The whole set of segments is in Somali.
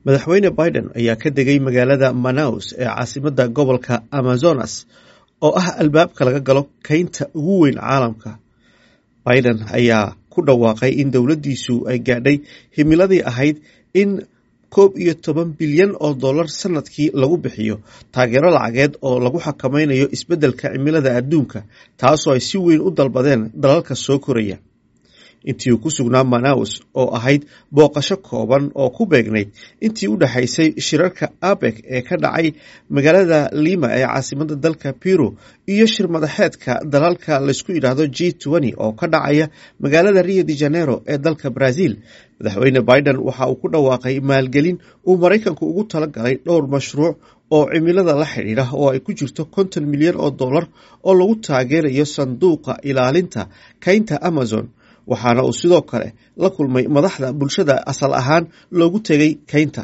madaxweyne biden ayaa ka degay magaalada manaus ee caasimadda gobolka amazonas oo ah albaabka laga galo keynta ugu weyn caalamka biden ayaa ku dhawaaqay in dowladdiisu ay gaadhay himiladii ahayd in koob iyo toban bilyan oo dollar sanadkii lagu bixiyo taageero lacageed oo lagu xakameynayo isbeddelka cimilada adduunka taasoo ay si weyn u dalbadeen dalalka soo koraya intii uu ku sugnaa manaus oo ahayd booqasho kooban oo ku beegnayd intii u dhexaysay shirarka abek ee ka dhacay magaalada lima ee caasimadda dalka peru iyo shir madaxeedka dalalka laysku yidhaahdo g twenty oo ka dhacaya magaalada rio de janeiro ee dalka brazil madaxweyne biden waxa uu ku dhawaaqay maalgelin uu maraykanku ugu talagalay dhowr mashruuc oo cimilada la xidhiidha oo ay ku jirto konton milyan oo dollar oo lagu taageerayo sanduuqa ilaalinta keynta amazon waxaana uu sidoo kale la kulmay madaxda bulshada asal ahaan loogu tegay keynta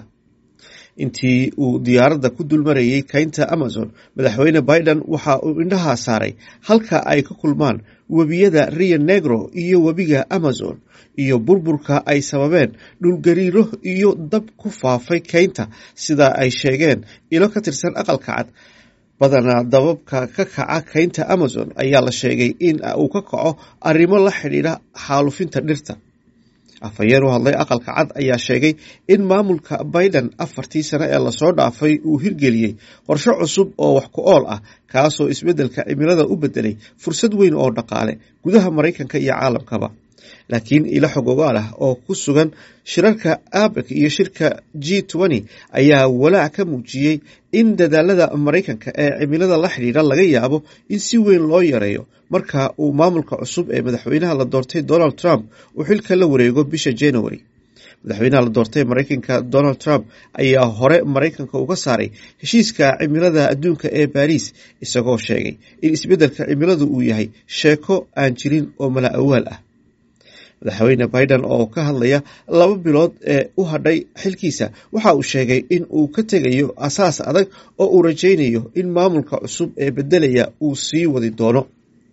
intii uu diyaaradda ku dulmarayey keynta amazon madaxweyne biden waxa uu indhaha saaray halka ay ka kulmaan webiyada rio negro iyo webiga amazon iyo burburka ay sababeen dhulgariiro iyo dab ku faafay keynta sida ay sheegeen ilo ka tirsan aqalka cad badanaa dababka ka kaca keynta amazon ayaa la sheegay in uu ka kaco arrimo la xidhiidha xaalufinta dhirta afhayeen u hadlay aqalka cad ayaa sheegay in maamulka biden afartii sano ee lasoo dhaafay uu hirgeliyey qorshe cusub oo wax ku ool ah kaasoo isbeddelka cimilada u bedelay fursad weyn oo dhaqaale gudaha maraykanka iyo caalamkaba laakiin ilo xogogaal ah oo ku sugan shirarka abek iyo shirka g twenty ayaa walaac ka muujiyey in dadaalada maraykanka ee cimilada la xidhiidha laga yaabo in si weyn loo yareeyo marka uu maamulka cusub ee madaxweynaha la doortay donald trump uu xilka la wareego bisha january madaxweynaha la doortay maraykanka donald trump ayaa hore maraykanka uga saaray heshiiska cimilada adduunka ee baariis isagoo sheegay in isbeddelka cimiladu uu yahay sheeko aan jirin oo mala awaal ah madaxweyne biden oo ka hadlaya laba bilood ee u hadhay xilkiisa waxa uu sheegay in uu ka tegayo asaas adag oo uu rajaynayo in maamulka cusub ee beddelaya uu sii wadi doono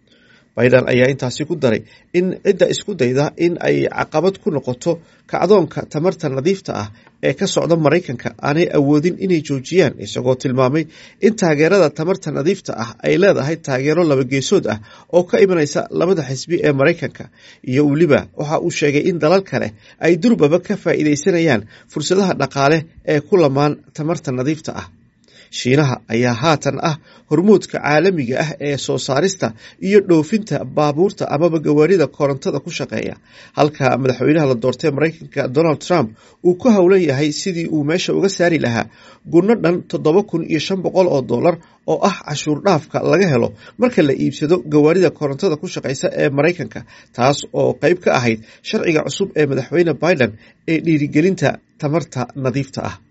biden ayaa intaasi ku daray in cidda isku dayda in ay caqabad ku noqoto kacdoonka tamarta nadiifta ah ee ka socda maraykanka aanay awoodin inay joojiyaan isagoo tilmaamay in taageerada tamarta nadiifta ah ay leedahay taageero labageesood ah oo ka imanaysa labada xisbi ee maraykanka iyo weliba waxa uu sheegay in dalal kale ay durbaba ka faa'iidaysanayaan fursadaha dhaqaale ee ku lamaan tamarta nadiifta ah shiinaha ayaa haatan ah hormuudka caalamiga ah ee soo saarista iyo dhoofinta baabuurta amaba gawaarida korontada ku shaqeeya halka madaxweynaha la doortay maraykanka donald trump uu ku howlan yahay sidii uu meesha uga saari lahaa gunno dhan toddoba kun iyo shan boqol oo dollar oo ah cashuur dhaafka laga helo marka la iibsado gawaarida korontada ku shaqeysa ee maraykanka taas oo qeyb ka ahayd sharciga cusub ee madaxweyne biden ee dhiirigelinta tamarta nadiifta ah